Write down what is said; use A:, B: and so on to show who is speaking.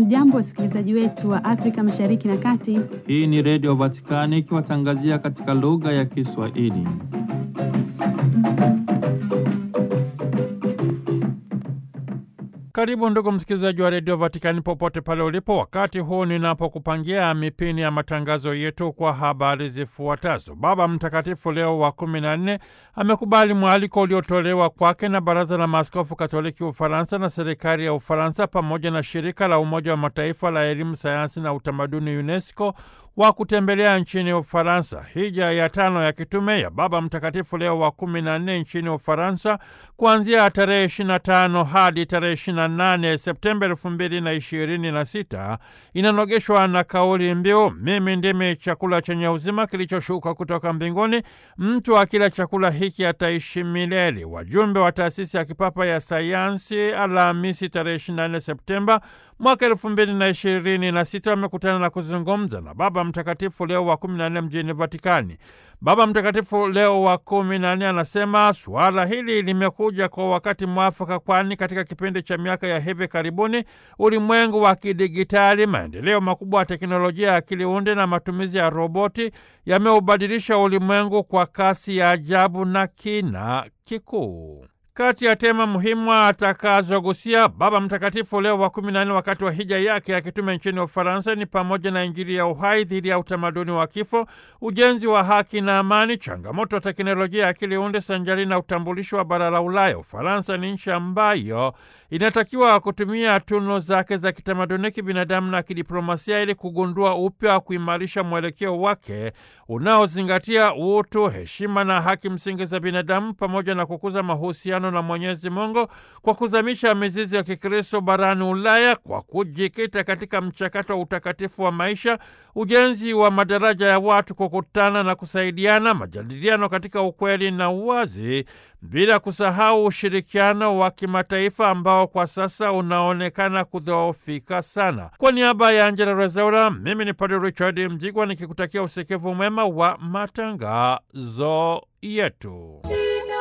A: Hamjambo, wasikilizaji wetu wa Afrika Mashariki na Kati.
B: Hii ni Redio Vatikani ikiwatangazia katika lugha ya Kiswahili. Karibu ndugu msikilizaji wa redio Vatikani popote pale ulipo, wakati huu ninapokupangia mipini ya matangazo yetu kwa habari zifuatazo. Baba Mtakatifu Leo wa kumi na nne amekubali mwaliko uliotolewa kwake na Baraza la Maaskofu Katoliki Ufaransa na serikali ya Ufaransa pamoja na shirika la Umoja wa Mataifa la elimu, sayansi na utamaduni UNESCO wa kutembelea nchini Ufaransa. Hija ya tano ya kitume ya Baba Mtakatifu Leo wa kumi na nne nchini Ufaransa kuanzia tarehe 25 hadi tarehe 28 Septemba elfu mbili na ishirini na sita inanogeshwa na kauli mbiu mimi ndimi chakula chenye uzima kilichoshuka kutoka mbinguni, mtu akila chakula hiki ataishi milele. Wajumbe wa taasisi ya kipapa ya sayansi Alhamisi tarehe 24 Septemba mwaka elfu mbili na ishirini na sita wamekutana na kuzungumza na Baba Mtakatifu Leo wa kumi na nne mjini Vatikani. Baba Mtakatifu Leo wa kumi na nne anasema suala hili limekuja kwa wakati mwafaka, kwani katika kipindi cha miaka ya hivi karibuni ulimwengu wa kidigitali, maendeleo makubwa ya teknolojia ya akili unde na matumizi ya roboti yameubadilisha ulimwengu kwa kasi ya ajabu na kina kikuu. Kati ya tema muhimu atakazogusia Baba Mtakatifu Leo wa kumi na nne wakati wa hija yake ya kitume nchini Ufaransa ni pamoja na Injili ya uhai dhidi ya utamaduni wa kifo, ujenzi wa haki na amani, changamoto ya teknolojia ya akili unde sanjari na utambulisho wa bara la Ulaya. Ufaransa ni nchi ambayo inatakiwa kutumia tunu zake za kitamaduni, kibinadamu na kidiplomasia ili kugundua upya wa kuimarisha mwelekeo wake unaozingatia utu, heshima na haki msingi za binadamu pamoja na kukuza mahusiano na Mwenyezi Mungu kwa kuzamisha mizizi ya Kikristo barani Ulaya kwa kujikita katika mchakato wa utakatifu wa maisha, ujenzi wa madaraja ya watu kukutana na kusaidiana, majadiliano katika ukweli na uwazi, bila kusahau ushirikiano wa kimataifa ambao kwa sasa unaonekana kudhoofika sana. Kwa niaba ya Angela Rezaura, mimi ni Padre Richard Mjigwa nikikutakia usikivu mwema wa matangazo yetu.